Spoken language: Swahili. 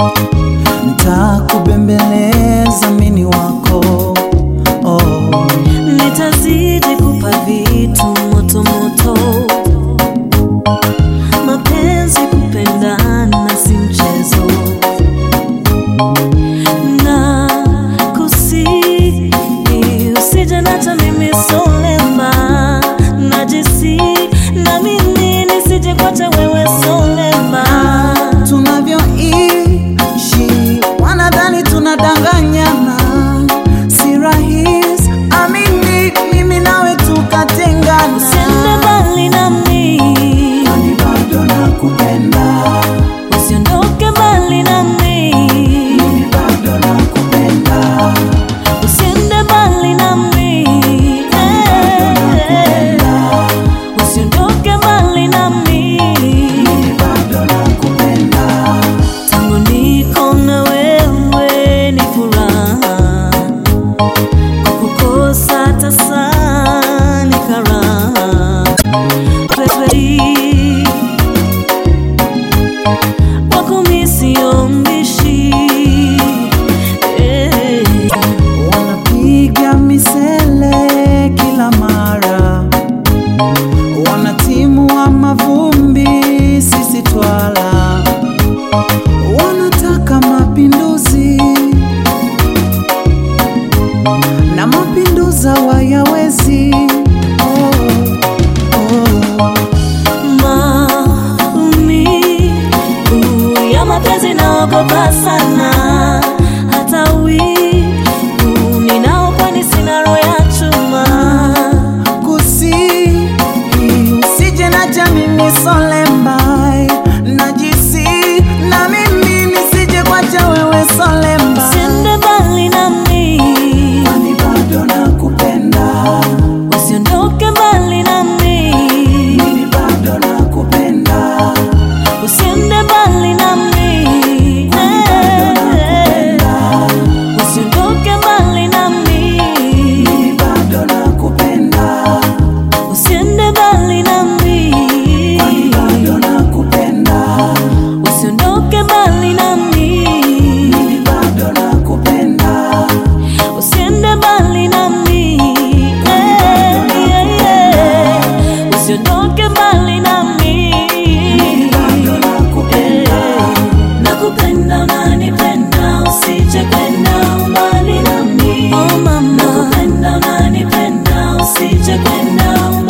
ntakubembeleza mini wako oh. nitazidi kupa vitu moto moto, mapenzi kupendana si mchezo, na kusihi usije nacha mimi solema, najisi na mimi nisije kwacha wewe solema. tunavyoishi wanadhani tunadanganyana, si rahisi amini, mimi nawe tukatengana. Usiende mbali nami, Kwani bado nakupenda, usiondoke mbali nami. mimi bado nakupenda, Usiende mbali nami, eh, usiondoke mbali nami. mimi bado nakupenda, Tangu niko na wewe ni furaha, kukukosa tasa ni karaha. Wewe wako mimi sio mbishi, eh. wanapiga misele kila mara, wanatimua mavumbi, sisi twala, wanataka mapinduzi na mapinduza wayawezi oh, oh. maumivu ya mapenzi naogopa sana, hata wivu ninao, kwani sina roho ya chuma. kusihi usije na jamini solembai najisi na mimi nisije kwacha wewe solemba Usiende mbali nami, kwani bado nakupenda usiondoke mbali nami, mimi bado nakupenda usiende mbali nami, eh, usiondoke mbali nami, mimi bado nakupenda usiende mbali nami. kwani bado nakupenda Usiondoke mbali nami, mimi bado nakupenda usiende mbali nami, eh, yeah, yeah. usiondoke mbali nami, bado nakupenda Eh, nakupenda, unanipenda, usije kwenda mbali nami, oh mama, nakupenda unanipenda usije kwenda